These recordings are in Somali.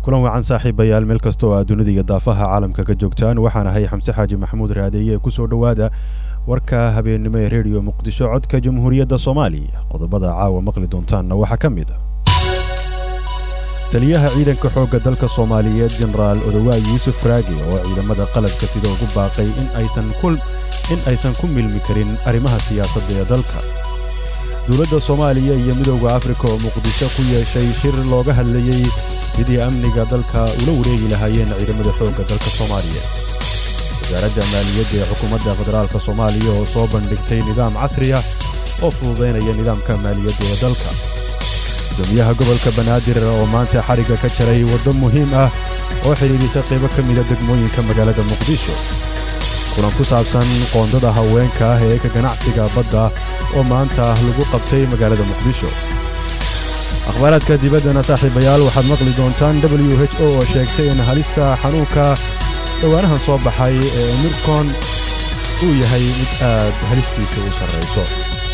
kulan wacan saaxiibayaal meel kasta oo aad dunida iyo daafaha caalamka ka joogtaan waxaan ahay xamse xaaji maxamuud raadeeye kusoo dhowaada warka habeennimo ee rediyo muqdisho codka jamhuuriyadda soomaaliya qodobada caawa maqli doontaanna waxaa ka mid a taliyaha ciidanka xoogga dalka soomaaliyeed jenaraal odowaay yuusuf raagi oo ciidamada qalabka sida ugu baaqay in aysan ku milmi karin arrimaha siyaasadda ee dalka dowladda soomaaliya iyo midowda afrika oo muqdisho ku yeeshay shir looga hadlayey sidii amniga dalka ula wareegi lahaayeen ciidamada xoogga dalka soomaaliya wasaaradda maaliyadda ee xukuumadda federaalka soomaaliya oo soo bandhigtay nidaam casri ah oo fududaynaya nidaamka maaliyadda ee dalka gudoomiyaha gobolka banaadir oo maanta xarigga ka jaray waddo muhiim ah oo xidhiidhisa qaybo ka mida degmooyinka magaalada muqdisho kulan ku saabsan qoondada haweenka ah ee ka ganacsiga badda oo maanta lagu qabtay magaalada muqdisho akhbaaraadka dibaddana saaxiibayaal waxaad maqli doontaan w h o oo sheegtay in halista xanuunka dhowaanahan soo baxay ee mirkon uu yahay mid aad halistiisa u sarrayso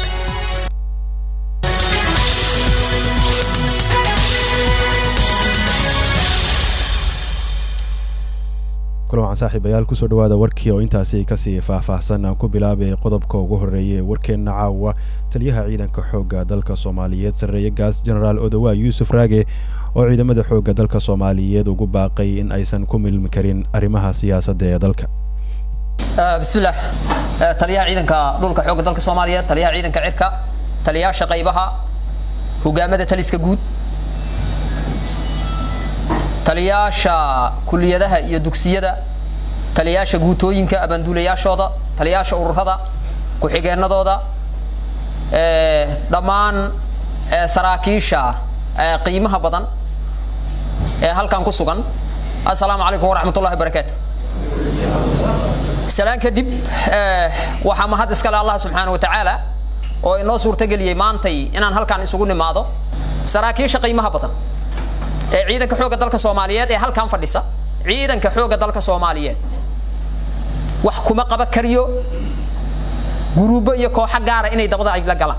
kulan waxaan saaxiibayaal kusoo dhowaada warkii oo intaasi kasii faahfaahsan aan ku bilaabay qodobka ugu horreeya ee warkeenna caawa taliyaha ciidanka xoogga dalka soomaaliyeed sarreeye gaas jenaraal odowa yuusuf raage oo ciidamada xoogga dalka soomaaliyeed ugu baaqay in aysan ku milmi karin arrimaha siyaasadda ee dalka bismillaah taliyaha ciidanka dhulka xoogga dalka soomaaliyeed taliyaha ciidanka cirka taliyaasha qaybaha hogaamada taliska guud taliyaasha kuliyadaha iyo dugsiyada taliyaasha guutooyinka abaanduulayaashooda taliyaasha ururada ku-xigeenadooda dhammaan saraakiisha qiimaha badan ee halkan ku sugan assalaamu calaykum waraxmatullahi barakaatu salaan kadib waxaa mahad iskale allah subxaana wa tacaala oo inoo suurtageliyey maantay inaan halkaan isugu nimaado saraakiisha qiimaha badan ee ciidanka xoogga dalka soomaaliyeed ee halkan fadhisa ciidanka xoogga dalka soomaaliyeed wax kuma qaba kariyo guruubo iyo kooxo gaara inay dabada ay la galaan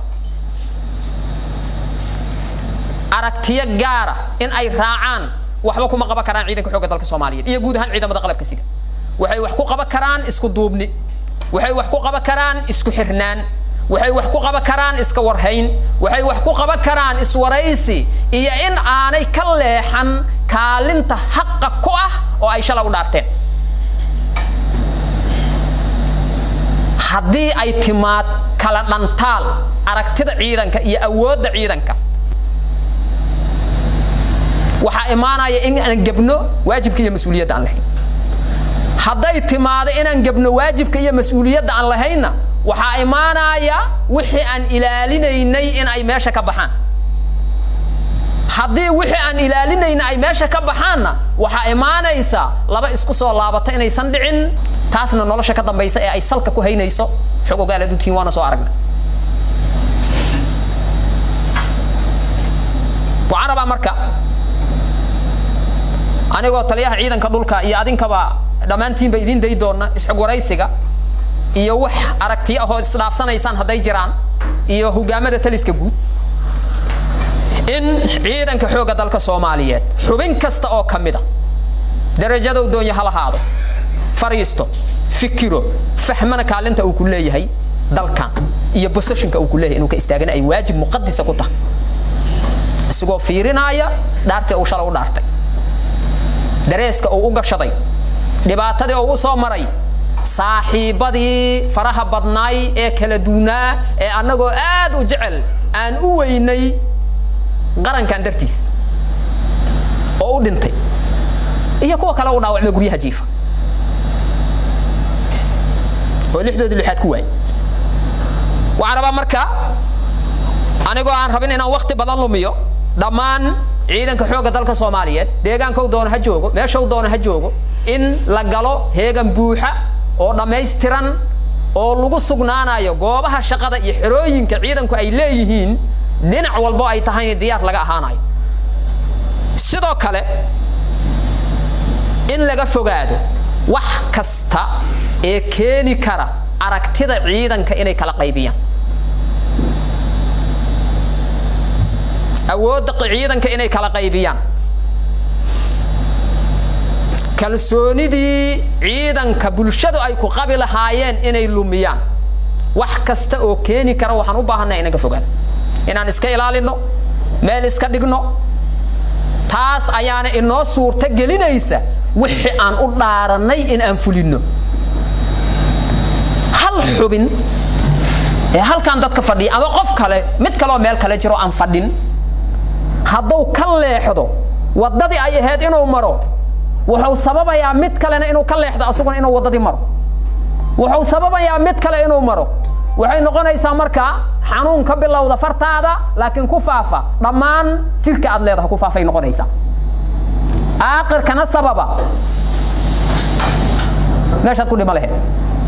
aragtiyo gaara in ay raacaan waxba kuma qaban karaan ciidanka xoogga dalka soomaaliyeed iyo guud ahaan ciidamada qalabka sida waxay wax ku qaban karaan isku duubni waxay wax ku qaban karaan isku xirnaan waxay wax ku qaban karaan iska warhayn waxay wax ku qaban karaan iswaraysi iyo in aanay ka leexan kaalinta xaqa ku ah oo ay shala u dhaarteen haddii ay timaad kala dhantaal aragtida ciidanka iyo awoodda ciidanka waxaa imaanaya in aan gebno waajibka iyo mas-uuliyadda aan lahayn hadday timaado inaan gebno waajibka iyo mas-uuliyadda aan lahaynna waxaa imaanaya wixii aan ilaalinaynay in ay meesha ka baxaan haddii wixii aan ilaalinayna ay meesha ka baxaanna waxaa imaanaysa laba isku soo laabata inaysan dhicin taasna nolosha ka dambaysa ee ay salka ku haynayso xog ogaalaad utiin waana soo aragna waxaan rabaa marka anigoo taliyaha ciidanka dhulka iyo adinkaba dhammaantiinba idiin day doona isxog waraysiga iyo wax aragtiyo ahoo isdhaafsanaysaan hadday jiraan iyo hogaamada taliska guud in ciidanka xoogga dalka soomaaliyeed xubin kasta oo ka mid a darajadow doonya ha lahaado fariisto fikiro fahmana kaalinta uu ku leeyahay dalkan iyo boseshinka uu ku leeyahay inuu ka istaagana ay waajib muqadisa ku tahay isagoo fiirinaaya dhaartii uu shala u dhaartay dareeska uu u gashaday dhibaatadii uu u soo maray saaxiibadii faraha badnaay ee kala duunaa ee annagoo aad u jecel aan u weynay qarankan dartiis oo u dhintay iyo kuwa kale u dhaawacmay guryaha jiifa oo lixdoodii lixaad ku waay waxaan rabaa marka anigoo aan rabin inaan wakti badan lumiyo dhammaan ciidanka xoogga dalka soomaaliyeed deegaanka u doono ha joogo meesha u doono ha joogo in la galo heegan buuxa oo dhammaystiran oo lagu sugnaanayo goobaha shaqada iyo xerooyinka ciidanku ay leeyihiin dhinac walbo ay tahayna diyaar laga ahaanayo sidoo kale in laga fogaado wax kasta ee keeni kara aragtida ciidanka inay kala qaybiyaan awoodda ciidanka inay kala qaybiyaan kalsoonidii ciidanka bulshadu ay ku qabi lahaayeen inay lumiyaan wax kasta oo keeni kara waxaan u baahanay inaga fogaan inaan iska ilaalino meel iska dhigno taas ayaana inoo suurta gelinaysa wixii aan u dhaarannay in aan fulinno hal xubin ee halkan dadka fadhiya ama qof kale mid kaleoo meel kale jiro aan fadhin hadduu ka leexdo waddadii ay ahayd inuu maro wuxuu sababayaa mid kalena inuu ka leexdo asuguna inuu waddadii maro wuxuu sababayaa mid kale inuu maro waxay noqonaysaa markaa xanuun ka bilowda fartaada laakiin ku faafa dhammaan jirka aad leedaha ku faafay noqonaysaa aakhirkana sababa meeshaad ku dhimo lahayd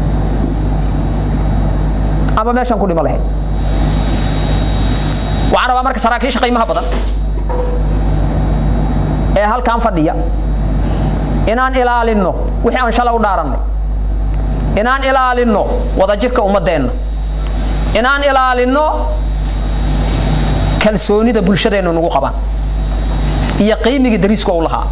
ama meeshaan ku dhimo lahayd waxaan rabaa marka saraakiisha qiimaha badan ee halkan fadhiya inaan ilaalinno wixii aan shalay u dhaarannay inaan ilaalinno wadajirka ummaddeenna inaan ilaalinno kalsoonida bulshadeennu nagu qabaan iyo qiimigii dariisku u lahaa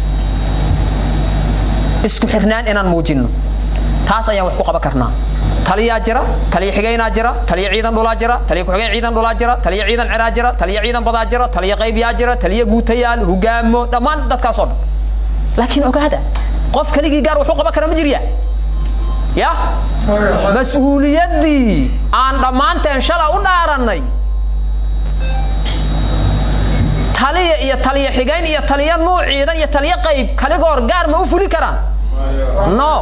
isku xirnaan inaan muujinno taas ayaan wax ku qaban karnaa taliyaa jira taliya xigaynaa jira taliya ciidan dhulaa jira taliya ku-xigeen ciidan dhulaa jira taliya ciidan ciraa jira taliya ciidan badaa jira taliya qaybyaa jira taliya guutayaal hogaamo dhammaan dadkaasoo dhan laakiin ogaada qof keligii gaar wuxuu qaban kara ma jirya ya mas-uuliyaddii aan dhammaanteen shala u dhaarannay taliya iyo taliya xigayn iyo taliya nuuc ciidan iyo taliya qayb kaligoor gaar ma u fuli karaan no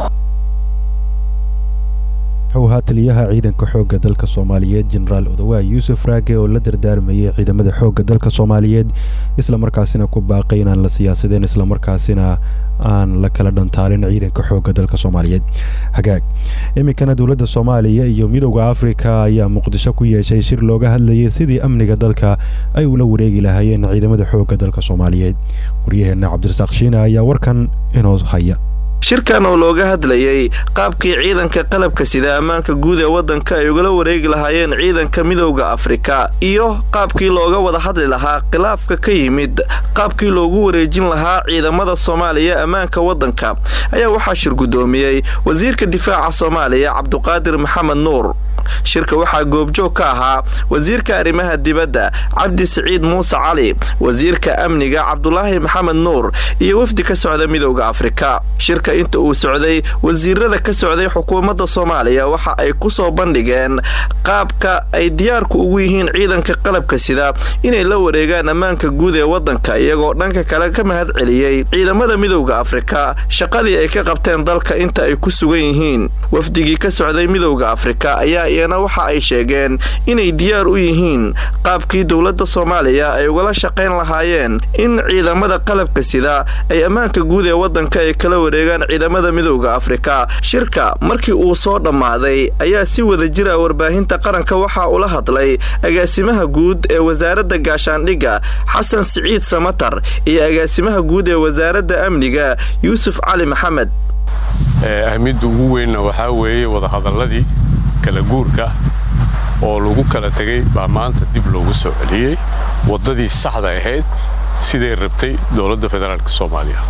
wuxuu ahaa taliyaha ciidanka xoogga dalka soomaaliyeed jenaraal odawaay yuusuf raage oo la dardaarmayay ciidamada xoogga dalka soomaaliyeed islamarkaasina ku baaqay inaan la siyaasadeen islamarkaasina aan la kala dhantaalin ciidanka xoogga dalka soomaaliyeed hagaag iminkana dowladda soomaaliya iyo midowda afrika ayaa muqdisho ku yeeshay shir looga hadlayay sidii amniga dalka ay ula wareegi lahaayeen ciidamada xoogga dalka soomaaliyeed waryaheena cabdirasaaq shiina ayaa warkan inoo haya shirkan oo looga hadlayay qaabkii ciidanka qalabka sida ammaanka guud ee waddanka ay ugala wareegi lahaayeen ciidanka midowda afrika iyo qaabkii looga wada hadli lahaa khilaafka ka yimid qaabkii loogu wareejin lahaa ciidamada soomaaliya ammaanka waddanka ayaa waxaa shir guddoomiyey wasiirka difaaca soomaaliya cabduqaadir maxamed nuur shirka waxaa goobjoog ka ahaa wasiirka arrimaha dibadda cabdi siciid muuse cali wasiirka amniga cabdulaahi maxamed nuur iyo wafdi ka socda midowda afrika shirka inta uu socday wasiirada ka socday xukuumadda soomaaliya waxa ay ku soo bandhigeen qaabka ay diyaarku ugu yihiin ciidanka qalabka sida inay la wareegaan ammaanka guud ee waddanka iyagoo dhanka kale ka mahad celiyey ciidamada midowda afrika shaqadii ay ka qabteen dalka inta ay ku sugan yihiin wafdigii ka socday midowda afrika ayaa iyana waxa ay sheegeen inay diyaar u yihiin qaabkii dowladda soomaaliya ay ugala shaqayn lahaayeen in ciidamada qalabka sida ay ammaanka guud ee waddanka ay kala wareegaan ciidamada midowda afrika shirka markii uu soo dhammaaday ayaa si wada jira warbaahinta qaranka waxaa ula hadlay agaasimaha guud ee wasaaradda gaashaandhigga xasan siciid samatar iyo agaasimaha guud ee wasaaradda amniga yuusuf cali maxamed ahmidda ugu weynna waxaa weeye wadahadalladii kala guurka oo lagu kala tegay baa maanta dib loogu soo celiyey waddadii saxda ahayd siday rabtay dowladda federaalk soomaaliya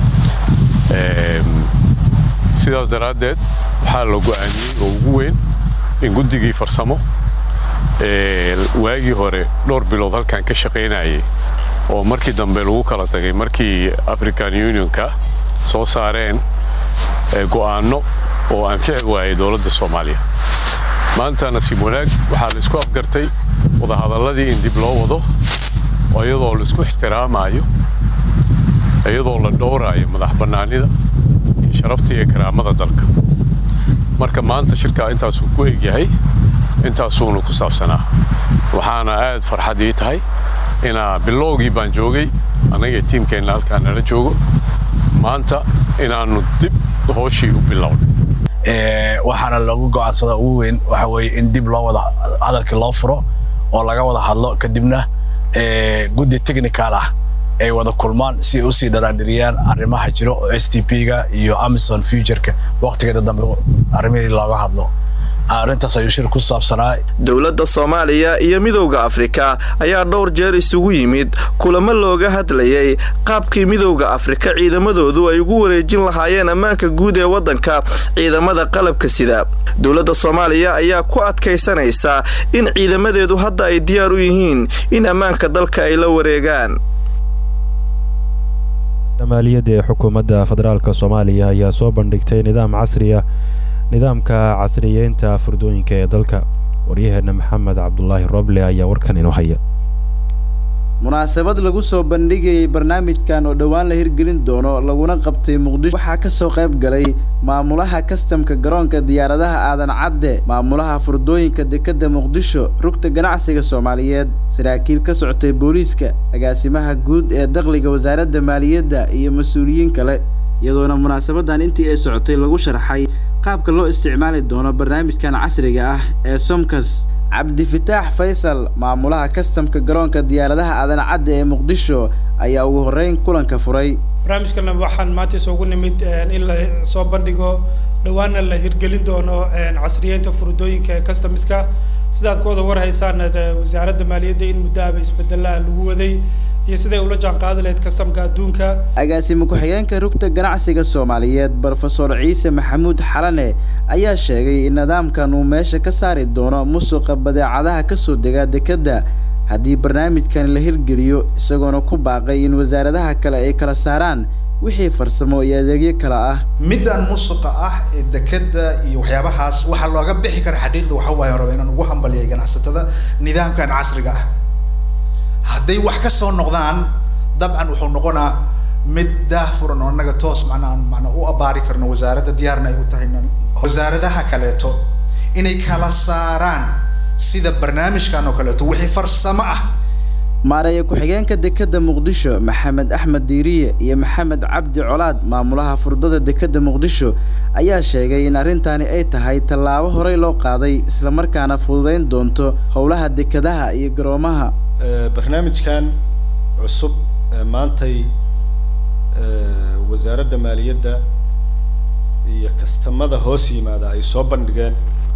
sidaas daraaddeed waxaa la go'aamiyey oo ugu weyn in guddigii farsamo waagii hore dhowr bilood halkan ka shaqaynayay oo markii dambe lagu kala tagay markii african unionka soo saareen go'aanno oo anfici waayay dowladda soomaaliya maanta nasiib wanaag waxaa la isku afgartay wadahadalladii in dib loo wado oo iyadoo la isku ixtiraamaayo iyadoo la dhowraayo madax bannaanida iyo sharafta iyo karaamada dalka marka maanta shirkaa intaasuu ku egyahay intaasuuna ku saabsanaa waxaana aad farxad ii tahay inaa bilowgii baan joogay annaga tiimkeenna halkaa nala joogo maanta inaannu dib hooshii u bilownay waxaana loogu go'aansada ugu weyn waxa weeye in dib loo wada hadalkii loo furo oo laga wada hadlo kadibna guddi technical ah ay wada kulmaan si ay usii dharaadhiriyaan arrimaha jiro oo s t p-ga iyo amazon futureka waqtigeeda dambe arrimihii looga hadlo arrintaas ayuu shir ku saabsanaa dowladda soomaaliya iyo midowda afrika ayaa dhowr jeer isugu yimid kulamo looga hadlayay qaabkii midowda afrika ciidamadoodu ay ugu wareejin lahaayeen ammaanka guud ee waddanka ciidamada qalabka sida dowladda soomaaliya ayaa ku adkaysanaysa in ciidamadeedu hadda ay diyaar u yihiin in ammaanka dalka ay la wareegaan maaliyadda ee xukuumadda federaalk soomaaliya ayaa soo bandhigtay nidaam casriya nidaamka casriyeynta furdooyinka ee dalka waryaheenna maxamed cabdulaahi roble ayaa warkan inoo haya munaasabad lagu soo bandhigayay barnaamijkan oo dhowaan la hirgelin doono laguna qabtay muqdisho waxaa kasoo qayb galay maamulaha kastamka garoonka diyaaradaha aadan cadde maamulaha furdooyinka dekadda muqdisho rugta ganacsiga soomaaliyeed saraakiil ka socotay booliiska agaasimaha guud ee dakhliga wasaaradda maaliyadda iyo mas-uuliyiin kale iyadoona munaasabadan intii ay socotay lagu sharxay qaabka loo isticmaali doono barnaamijkan casriga ah ee somkas cabdifitaax faysal maamulaha kastamka garoonka diyaaradaha aadan cadde ee muqdisho ayaa ugu horreyn kulanka furay barnaamijkana waxaan maanta isugu nimid in la soo bandhigo dhowaana la hirgelin doono casriyeynta furdooyinka ee customiska sidaad ku wada warhaysaan wasaaradda maaliyadda in muddaaba isbedelaha lagu waday iyo siday ula jaan qaadi lahayd kastamka adduunka agaasime ku-xigeenka rugta ganacsiga soomaaliyeed brofesor ciise maxamuud xalane ayaa sheegay in nidaamkan uu meesha ka saari doono musuqa badeecadaha kasoo dega dekedda haddii barnaamijkan la hirgeliyo isagoona ku baaqay in wasaaradaha kale ay kala saaraan wixii farsamo iyo adeegyo kale ah middan musuqa ah ee dekedda iyo waxyaabahaas waxaa looga bixi kara xaqiiqda waxa waaye raba inaan ugu hambaliyay ganacsatada nidaamkan casriga ah hadday wax ka soo noqdaan dabcan wuxuu noqonaa mid daahfuran oo annaga toos macnaa aan macnaa u abaari karno wasaaradda diyaarna ay u tahay wasaaradaha kaleeto inay kala saaraan sida barnaamijkan oo kaleeto wixii farsamo ah maareeya ku-xigeenka dekedda muqdisho maxamed axmed diiriye iyo maxamed cabdi colaad maamulaha furdada dekedda muqdisho ayaa sheegay in arrintani ay tahay tallaabo horey loo qaaday islamarkaana fududeyn doonto howlaha dekedaha iyo garoomaha barnaamijkan cusub maantay wasaaradda maaliyadda iyo kastamada hoos yimaada ay soo bandhigeen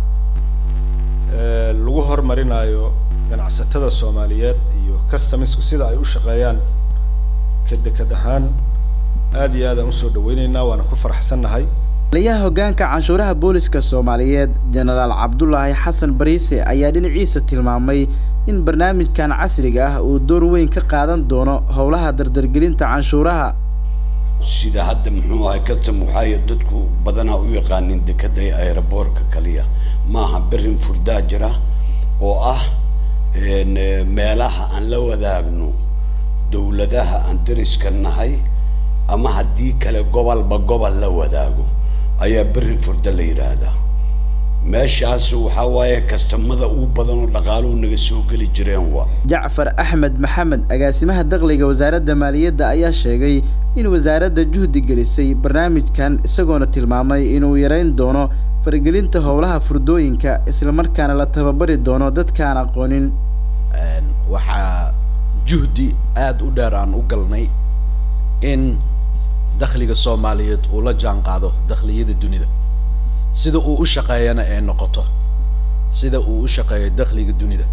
lagu horumarinayo ganacsatada soomaaliyeed iyo customisku sida ay u shaqeeyaan ka deked ahaan aad iyo aad aan usoo dhaweyneynaa waana ku faraxsannahay taliyaha hoggaanka canshuuraha booliska soomaaliyeed jenaraal cabdulaahi xasan bariise ayaa dhinaciisa tilmaamay in barnaamijkan casriga ah uu door weyn ka qaadan doono howlaha dardargelinta canshuuraha sida hadda muxuu ahay custom waxaay dadku badanaa u yaqaanin dekeda ee aeroboortka kaliya maaha berin furdaa jira oo ah meelaha aan la wadaagno dowladaha aan dariska nahay ama haddii kale gobolba gobol la wadaago ayaa berin furda la yidhaahdaa meeshaas waxaa waaye kastamada ugu badan oo dhaqaaluhu naga soo geli jireen waa jacfar axmed maxamed agaasimaha dakhliga wasaaradda maaliyadda ayaa sheegay in wasaaradda juhdi gelisay barnaamijkan isagoona tilmaamay inuu yareyn doono faragelinta howlaha furdooyinka islamarkaana la tababari doono dadkaan aqoonin waxaa juhdi aada u dheer aan u galnay in dakhliga soomaaliyeed uu la jaan qaado dakhliyada dunida sida uu u shaqeeyana ay noqoto sida uu u shaqeeyo dakhliga dunida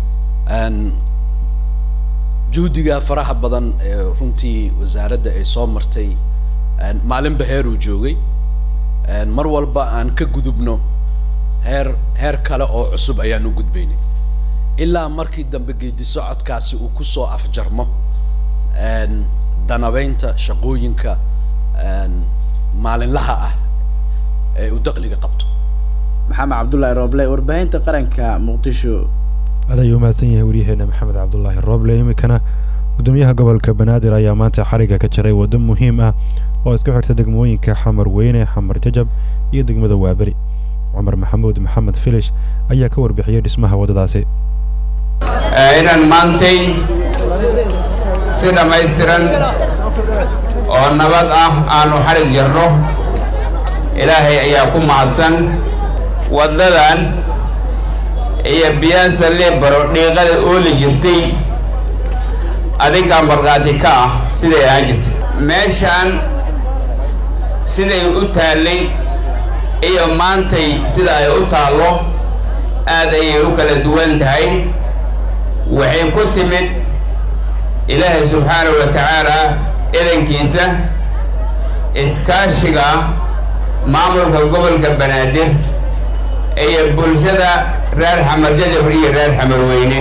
juhdiga faraha badan ee runtii wasaaradda ay soo martay maalinba heer uu joogay mar walba aan ka gudubno heer heer kale oo cusub ayaan u gudbaynay ilaa markii dambe geedi socodkaasi uu kusoo afjarmo danabeynta shaqooyinka maalinlaha ah ee uu dakhliga qabto maxamed cabdulaahi rooble warbaahinta qaranka muqdisho aad ayuu mahadsan yahay waryaheena maxamed cabdulaahi rooble iminkana gudoomiyaha gobolka banaadir ayaa maanta xariga ka jaray waddo muhiim ah oo isku xirta degmooyinka xamar weyne xamar jajab iyo degmada waaberi cumar maxamuud maxamed filish ayaa ka warbixiyey dhismaha waddadaasi inaan maantay si dhammaystiran oo nabad ah aanu xarig jarno ilaahay ayaa ku mahadsan waddadan iyo biyaasa leebaro dhiiqada ooli jirtay adinkaa markhaati ka ah siday ahaan jirtay meeshaan siday u taallay iyo maantay sida ay u taallo aad ayay u kala duwan tahay waxay ku timid ilaahay subxaanahu wa tacaala idankiisa iskaashiga maamulka gobolka banaadir iyo bulshada reer xamar jajab iyo reer xamar weyne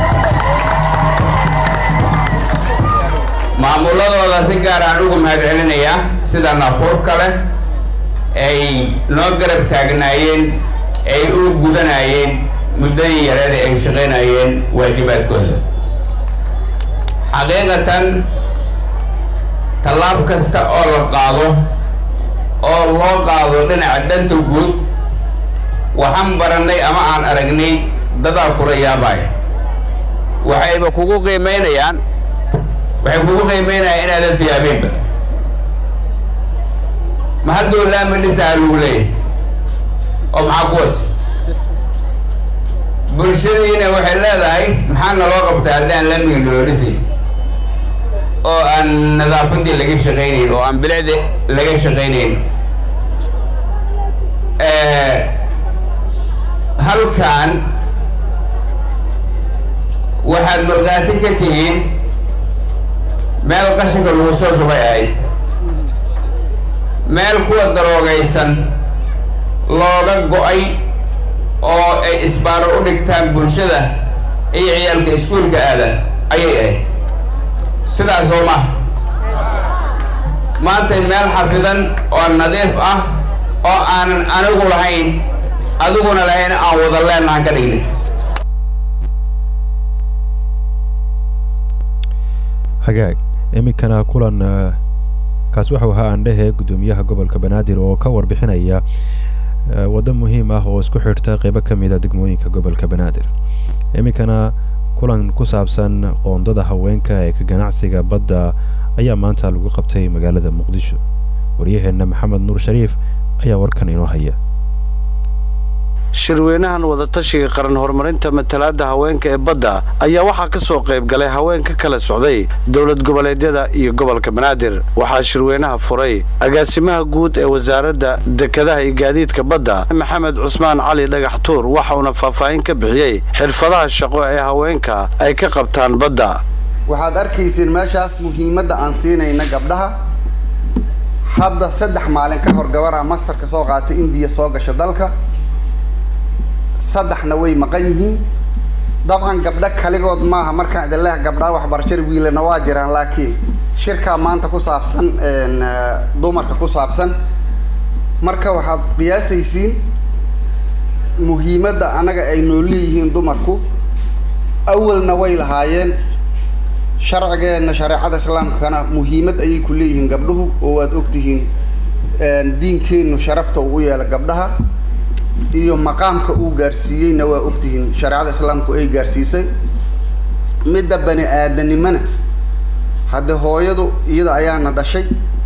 maamuladooda si gaar aan ugu mahad celinayaa sida nafuurka leh ay noo garab taagnaayeen ay u gudanayeen muddadii yareed ay shaqaynayeen waajibaadkooda xaqiiqatan tallaab kasta oo la qaado oo loo qaado dhinaca danta guud waxaan barannay ama aan aragnay dadaa kula yaabaya waxayba kugu qiimaynayaan waxay kugu qiimaynayaan inaadan fiyaabeenba ma hadduu laama dhisaa lagu leeyahay oo maxaa ku wata bulshadiina waxay leedahay maxaa naloo qabtaa haddaan laamiga naloo dhisay oo aan nadaafadii laga shaqaynayn oo aan bilicdi laga shaqaynayn halkan waxaad markhaati ka tihiin meel qashinka lagu soo shubay ahayd meel kuwa daroogaysan looga go-ay oo ay isbaaro u dhigtaan bulshada iyo ciyaalka iskuulka aada ayay ahayd sidaas oo ma maantay meel xafidan oo nadiif ah oo aanan anigu lahayn adiguna lahayn aan wada leenahan ka dhignay hagaag iminkana kulan kaas waxau ahaa aandhehe guddoomiyaha gobolka banaadir oo ka warbixinaya waddo muhiim ah oo isku xidhta qeybo ka mid a degmooyinka gobolka banaadir iminkana kulan ku saabsan qoondada haweenka ee ka ganacsiga badda ayaa maanta lagu qabtay magaalada muqdisho waryaheenna maxamed nuur shariif ayaa warkan inoo haya shirweynahan wadatashiga qaran horumarinta matalaadda haweenka ee badda ayaa waxaa ka soo qayb galay haween ka kala socday dowlad goboleedyada iyo gobolka banaadir waxaa shirweynaha furay agaasimaha guud ee wasaaradda dekedaha iyo gaadiidka badda maxamed cusmaan cali dhagax tuur waxauna faahfaahin ka bixiyey xirfadaha shaqo ee haweenka ay ka qabtaan badda waxaad arkaysiin meeshaas muhiimadda aan siinayna gabdhaha hadda saddex maalin ka hor gabaraa mastarka soo qaatay indiya soo gasha dalka saddexna way maqan yihiin dabcan gabdho kaligood maaha markaan idin leeh gabdhaha waxbarashada wiilana waa jiraan laakiin shirkaa maanta ku saabsan dumarka ku saabsan marka waxaad qiyaasaysiin muhiimadda anaga ay noo leeyihiin dumarku awalna way lahaayeen sharcigeenna shareecada islaamkana muhiimad ayay ku leeyihiin gabdhuhu oo waad ogtihiin diinkeennu sharafta uu u yeela gabdhaha iyo maqaamka uu gaarsiiyeyna waa ogtihiin shareecada islaamku ay gaarsiisay midda bani aadanimana hadde hooyadu iyada ayaana dhashay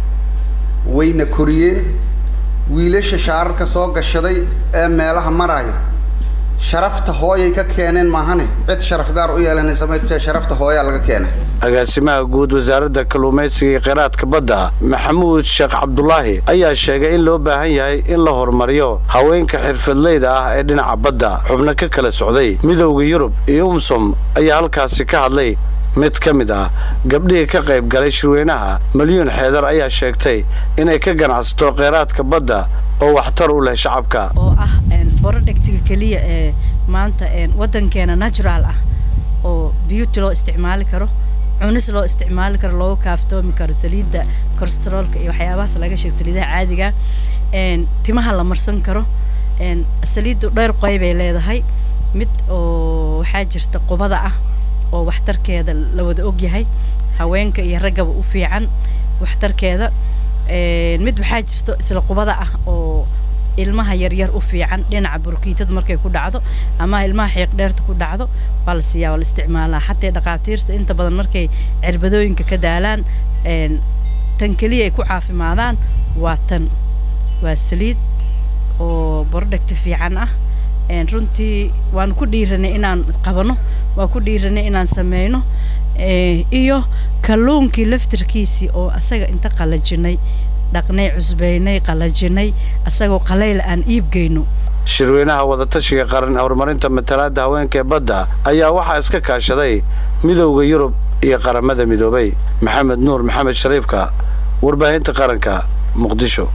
wayna koriyeen wiilasha shaararka soo gashaday ee meelaha maraayo sharafta hooyay ka keeneen maahane cid sharaf gaar u yeelanaysa maytee sharafta hooyaa laga keenay agaasimaha guud wasaaradda kalluumaysiga iyo kheyraadka badda maxamuud sheekh cabdulaahi ayaa sheegay in loo baahan yahay in la horumariyo haweenka xirfadleyda ah ee dhinaca badda xubno ka kala socday midowda yurub iyo umsom ayaa halkaasi ka hadlay mid ka mid ah gabdhihii ka qayb galay shirweynaha malyuun xeedar ayaa sheegtay inay ka ganacsato kheyraadka badda oo waxtar u leh shacabka oo ah borodhegtiga keliya ee maanta waddankeena natural ah oo beauty loo isticmaali karo cunis loo isticmaali karo loogu kaaftoomi karo saliidda kolestaroolka iyo waxyaabahaas laga sheeg saliidaha caadiga timaha la marsan karo saliiddu dhowr qoy bay leedahay mid oo waxaa jirta qubada ah oo waxtarkeeda la wada ogyahay haweenka iyo raggaba u fiican waxtarkeeda mid waxaa jirto isla qubada ah oo ilmaha yaryar u fiican dhinaca burkiitada markay ku dhacdo ama ilmaha xiiq dheerta ku dhacdo waa la siiyaa waa la isticmaalaa xataa dhaqaatiirta inta badan markay cirbadooyinka ka daalaan tan keliya ay ku caafimaadaan waa tan waa saliid oo bordhegta fiican ah runtii waan ku dhiiranay inaan qabano waan ku dhiiranay inaan sameyno iyo kalluunkii laftirkiisii oo asaga inta qalajinay dhaqnay cusbaynay qalajinay asagoo qalayl aan iibgeyno shirweynaha wadatashiga qaran horumarinta matalaadda haweenka ee badda ayaa waxaa iska kaashaday midowda yurub iyo qaramada midoobay maxamed nuur maxamed shariifka warbaahinta qaranka muqdisho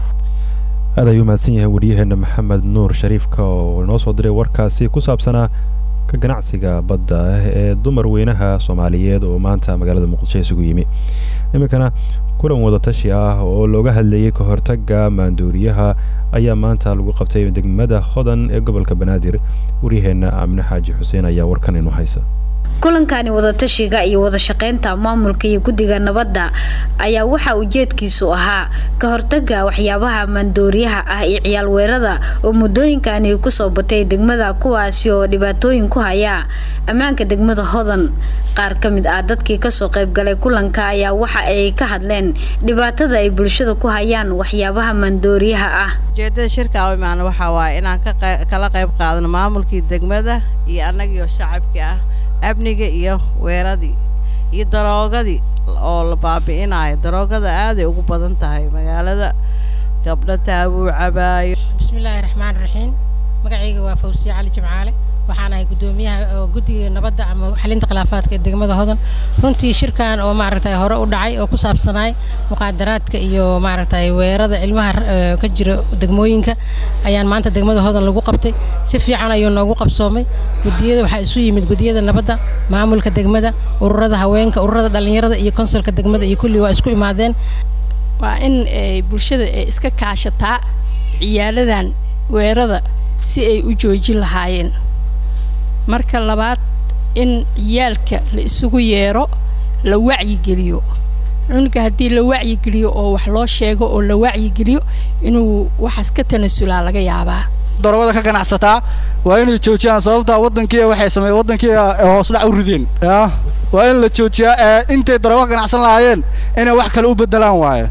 aad ayuu mahadsan yahay waryaheena maxamed nuur shariifka oo inoo soo diray warkaasi ku saabsanaa ka ganacsiga badda ah ee dumar weynaha soomaaliyeed oo maanta magaalada muqdisho isugu yimi iminkana kulan wadatashi ah oo looga hadlayay ka hortagga maandooriyaha ayaa maanta lagu qabtay degmada hodan ee gobolka banaadir waryaheena aamine xaaji xuseen ayaa warkan inu haysa kulankani wadatashiga iyo wadashaqeynta maamulka iyo guddiga nabadda ayaa waxaa ujeedkiisu ahaa ka hortaga waxyaabaha maandooriyaha ah iyo ciyaal weerada oo muddooyinkani kusoo batay degmada kuwaasi oo dhibaatooyin ku haya ammaanka degmada hodan qaar ka mid ah dadkii kasoo qaybgalay kulanka ayaa waxa ay ka hadleen dhibaatada ay bulshada ku hayaan waxyaabaha maandooriyaha ah ujeedada shirka u imaana waxaa waaye inaan kala qayb qaadano maamulkii degmada iyo annagiioo shacabkii ah amniga iyo weeradii iyo daroogadii oo la baabi'inayo daroogada aaday ugu badan tahay magaalada gabdho taabuu cabaayo bismillaahi raxmaan raxiim magacayga waa fawsiye cali jimcaale waxaan ahay guddoomiyaha guddiga nabadda ama xalinta khilaafaadka ee degmada hodan runtii shirkan oo maaragtay hore u dhacay oo ku saabsanaay muqaadaraadka iyo maaragtay weerada ilmaha ka jira degmooyinka ayaan maanta degmada hodan lagu qabtay si fiican ayuu noogu qabsoomay gudiyada waxaa isu yimid gudiyada nabadda maamulka degmada ururada haweenka ururada dhallinyarada iyo konsolka degmada iyo kulli waa isku imaadeen waa in bulshada ay iska kaashataa ciyaaladan weerada si ay u joojin lahaayeen marka labaad in ciyaalka la isugu yeero la wacyigeliyo cunuga haddii la wacyigeliyo oo wax loo sheego oo la wacyigeliyo inuu waxaas ka tanasulaa laga yaabaa daroogada ka ganacsataa waa inay joojiyaan sababtaa waddankii waxay sameeyeen waddankii hoos dhac u rideen ya waa in la joojiyaa ee intay daroogo ka ganacsan lahaayeen inay wax kale u bedelaan waaye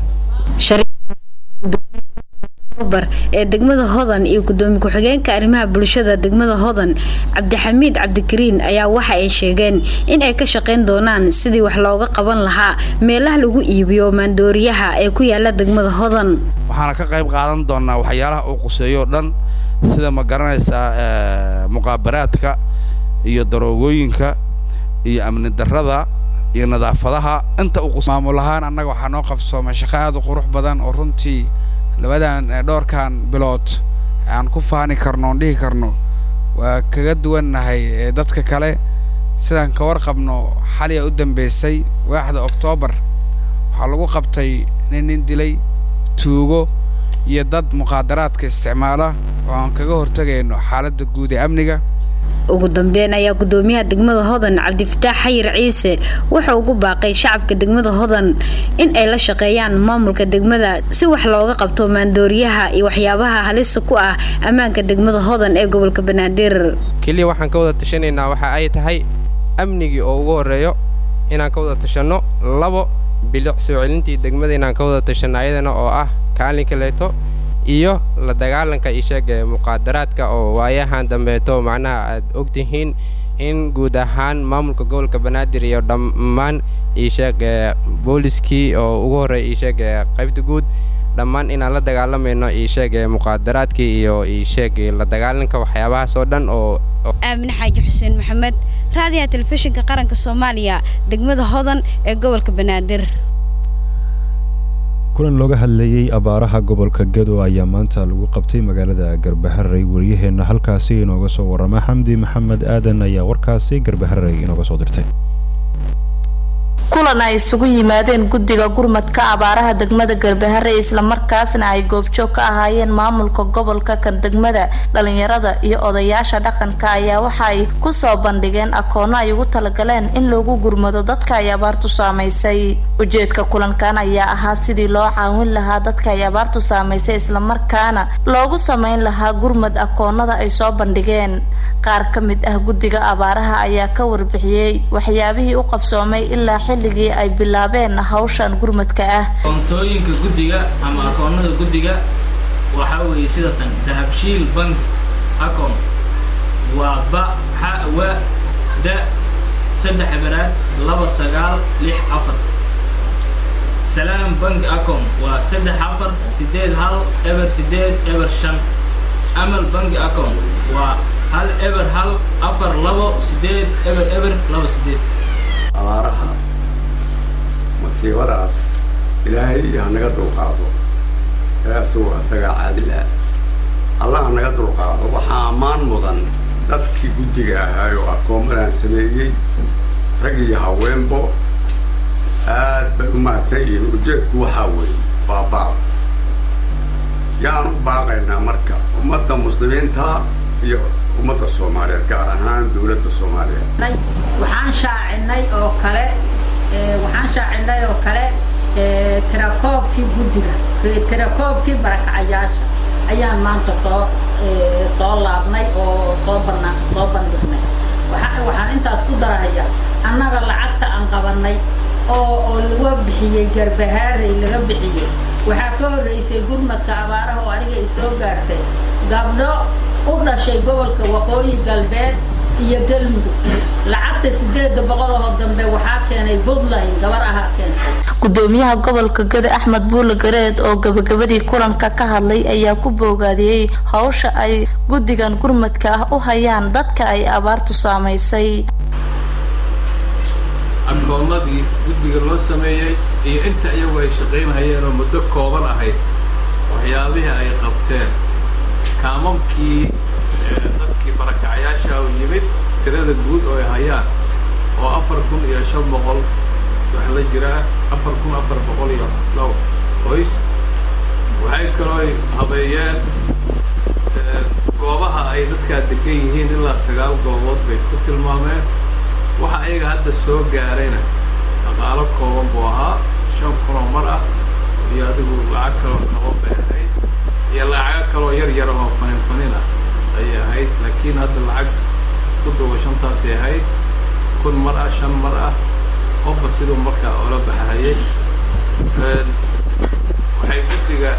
ee degmada hodan iyo gudoomiye ku-xigeenka arrimaha bulshada degmada hodan cabdixamiid cabdikariin ayaa waxa ay sheegeen in ay ka shaqayn doonaan sidii wax looga qaban lahaa meelaha lagu iibiyo maandooriyaha ee ku yaala degmada hodan waxaana ka qayb qaadan doonaa waxyaalaha uu quseeyo dhan sida ma garanaysaa muqaabaraadka iyo daroogooyinka iyo amni darrada iyo nadaafadaha inta maamul ahaan annaga waxaa noo qabsoomay shaqo aad u qurux badan oo runtii labadan dhowrkan bilood aan ku faani karno oon dhihi karno waa kaga duwannahay dadka kale sidaan ka warqabno xaliya u dambaysay waaxda oktoobar waxaa lagu qabtay nin nin dilay tuugo iyo dad muqaadaraadka isticmaala oo aan kaga hortagayno xaaladda guud ee amniga ugu dambeyn ayaa gudoomiyaha degmada hodan cabdifataax xayir ciise wuxuu ugu baaqay shacabka degmada hodan in ay la shaqeeyaan maamulka degmada si wax looga qabto maandooriyaha iyo waxyaabaha halista ku ah ammaanka degmada hodan ee gobolka banaadir keliya waxaan ka wada tashanaynaa waxa ay tahay amnigii oo ugu horreeyo inaan ka wada tashanno labo bilic soo celintii degmada inaan ka wada tashanno ayadana oo ah kaalinka leeto iyo la dagaalanka isheeg ee muqaadaraadka oo waayahan dambeeto macnaha aad ogtihiin in guud ahaan maamulka gobolka banaadir iyo dhammaan isheeg ee booliskii oo ugu horreeya isheeg ee qaybta guud dhammaan inaan la dagaalamayno isheeg ee muqaadaraadkii iyo isheeg la dagaalanka waxyaabahaas oo dhan oo aamine xaaji xuseen maxamed raadiyaha telefishinka qaranka soomaaliya degmada hodan ee gobolka banaadir kulan looga hadlayey abaaraha gobolka gedo ayaa maanta lagu qabtay magaalada garbaharey waryaheena halkaasi inooga soo warama xamdi maxamed aadan ayaa warkaasi garbaharey inooga soo dirtay kulan ay isugu yimaadeen guddiga gurmadka abaaraha degmada garbahare islamarkaasna ay goobjoog ka ahaayeen maamulka gobolka kan degmada dhalinyarada iyo odayaasha dhaqanka ayaa waxa ay kusoo bandhigeen akoono ay ugu talagaleen in loogu gurmado dadka ay abaartu saamaysay ujeedka kulankan ayaa ahaa sidii loo caawin lahaa dadka ay abaartu saamaysay islamarkaana loogu sameyn lahaa gurmad akoonada ay soo bandhigeen qaar ka mid ah guddiga abaaraha ayaa ka warbixiyey waxyaabihii u qabsoomay ilaa xilligii ay bilaabeen hawshan gurmadka ah koontooyinka guddiga ama akoonada guddiga waxaa weeye sida tan dahabshiil bank acon waa ba xa wa da saddex baraad laba sagaal lix afar salaam bank account waa saddex afar sideed hal eber sideed eber shan amal bank account waa hal eber hal afar labo sideed eber eber labo sideed abaaraha masiibadaas ilaahay hanaga dulqaado ilaasuu asagaa caadil ah allah hanaga dulqaado waxaa ammaan mudan dadkii guddiga ahaay oo akoomadaan sameeyey rag iyo haweenbo aad bay u mahadsan yihiin ujeedku waxaa weeye waa baaq yaan u baaqaynaa marka ummadda muslimiinta iyo ummadda soomaaliyeed gaar ahaan dowladda soomaaliyeed waxaan shaacinay oo kale waxaan shaacinay oo kale tirakoobkii guddiga tirakoobkii barakacayaasha ayaan maanta soo soo laabnay oo soo bana soo bandhignay waxaan intaas ku darahayaa annaga lacagta aan qabanay oo oo laga bixiyey garbahaarey laga bixiyey waxaa ka horreysay gurmadka abaaraha oo aniga isoo gaartay gabdho u dhashay gobolka waqooyi galbeed iyo galmudug lacagta sideeda boqol oo dambe waxaa keenay puntland gabar ahaa keentay gudoomiyaha gobolka gada axmed buule gareed oo gabagabadii kulanka ka hadlay ayaa ku boogaadiyey hawsha ay guddigan gurmadka ah u hayaan dadka ay abaartu saamaysay akoonnadii guddiga loo sameeyey iyo inta iyagu ay shaqaynhayeen oo muddo kooban ahayd waxyaabihii ay qabteen kaamamkii dadkii barakacayaasha u yimid tirada guud oo ay hayaan oo afar kun iyo shan boqol wax la jiraa afar kun afar boqol iyo dhow qoys waxay kaloo habeeyeen goobaha ay dadkaa degan yihiin ilaa sagaal goobood bay ku tilmaameen waxa ayaga hadda soo gaarayna dhaqaalo kooban buu ahaa shan kunoo mar ah iyo adigu lacag kaloo kaba bay ahayd iyo lacago kaloo yar yar oo fanin fanin ah ayay ahayd laakiin hadda lacag isku duuba shantaasay ahayd kun mar ah shan mar ah qofba siduu markaa oola baxahayay waxay guddiga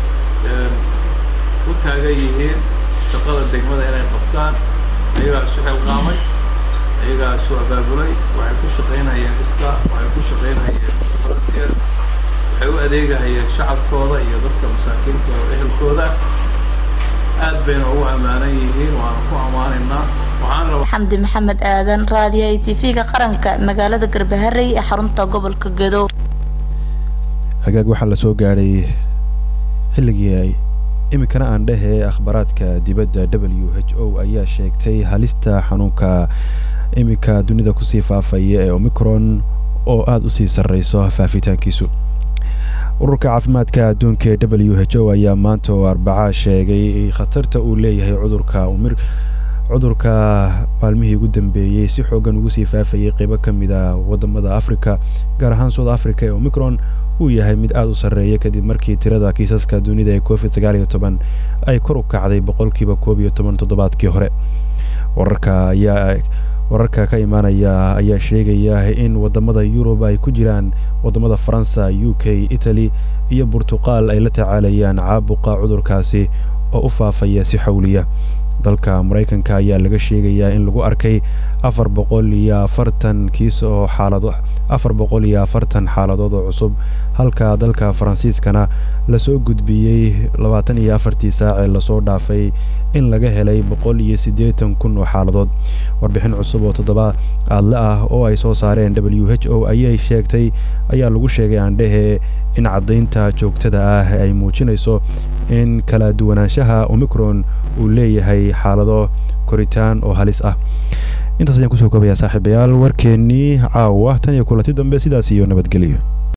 u taagan yihiin shaqada degmada inay qabtaan ayagaa isu xilqaamay ayagaa isu abaabulay waxay ku shaqaynayeen iska waxay ku shaqaynayeen volunteer waxay u adeegahayeen shacabkooda iyo dadka masaakiinta oo ehelkooda aad bayna ugu ammaanan yihiin waana ku ammaanaynaa waxaan rabaa xamdi maxamed aadan raadiyo i t v-ga qaranka magaalada garbaharey ee xarunta gobolka gedo hagaag waxaa la soo gaadhay xilligii ay iminkana aan dhehee akhbaaraadka dibadda w h o ayaa sheegtay halista xanuunka iminka dunida kusii faafaya ee omicron oo aada u sii sarreyso faafitaankiisu ururka caafimaadka adduunka ee w h o ayaa maanta oo arbacaa sheegay khatarta uu leeyahay cudurka umir cudurka maalmihii ugu dambeeyey si xoogan ugu sii faafayay qeybo ka mid a wadamada africa gaar ahaan south africa ee omicron uu yahay mid aada u sarreeya kadib markii tirada kiisaska dunida ee covid sagaal iyo toban ay kor u kacday boqolkiiba koob iyo toban toddobaadkii hore wararka ayaa wararka ka imaanaya ayaa sheegaya in wadamada yurub ay ku jiraan wadamada faransa u k italy iyo burtuqal ay la tacaalayaan caabuqa cudurkaasi oo u faafaya si xawliya dalka maraykanka ayaa laga sheegayaa in lagu arkay afar boqol iyo afartan kiis oo xaalado afar boqol iyo afartan xaaladood oo cusub halka dalka faransiiskana lasoo gudbiyey labaatan iyo afartii saac ee lasoo dhaafay in laga helay boqol iyo siddeetan kun oo xaaladood warbixin cusub oo toddoba aadle ah oo ay soo saareen w h o ayay sheegtay ayaa lagu sheegay aandhehe in caddaynta joogtada ah ay muujinayso in kala duwanaanshaha omicron uu leeyahay xaalado koritaan oo halis ah intaas ayaan kusoo koobayaa saaxiibayaal warkeennii caawa tan iyo kulanti dambe sidaas iyo nabadgelyo